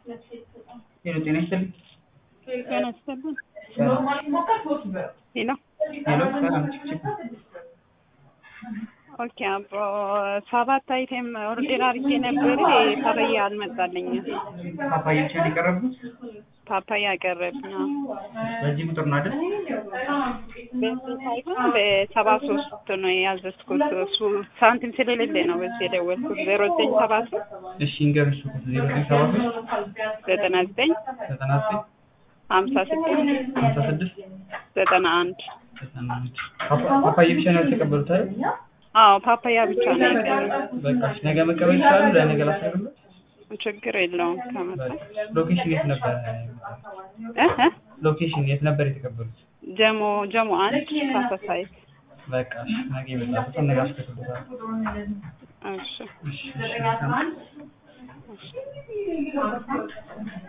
ሄሎ ጤና ይስጥልኝ። ጤና ይስጥልኝ። ሄሎ ሄሎ ሰላም ችግር ኦኬ አቦ ሰባት አይቴም ኦርዴር አድርጌ ነበር። ፓፓያ አልመጣልኝም። ፓፓያ ብቻ ነው የቀረቡት? ፓፓያ ቀረብኝ። አዎ። በዚህ ቁጥር ነው አይደል? በዚህ ሳይሆን በሰባ ሶስት ነው ያዘዝኩት። እሱ ሳንቲም ስለሌለ ነው በዚህ የደወልኩት። ዜሮ ዘጠኝ ሰባ ሶስት እሺ እንገርሽ ቁጥር ዜሮ ዘጠኝ ሰባ ሶስት ዘጠና ዘጠኝ ዘጠና ዘጠኝ ሀምሳ ስድስት ሀምሳ ስድስት ዘጠና አንድ ዘጠና አንድ ፓፓ- ፓፓያ ብቻ ነው ያልተቀበሉት አይደል? አዎ ፓፓያ ብቻ ነው የቀረው። በቃ እሺ፣ ነገ መቀበል ይችላሉ። ለነገ ላስቀርብለት። ችግር የለውም ከመጣ በቃ ሎኬሽን የት ነበር? እ እ ሎኬሽን የት ነበር የተቀበሉት? ጀሞ ጀሞ አንድ ሳሳሳይት በቃ እሺ፣ ነገ ይመጣሉ። ነገ አስቀርብለታል። እሺ እሺ እሺ መልካም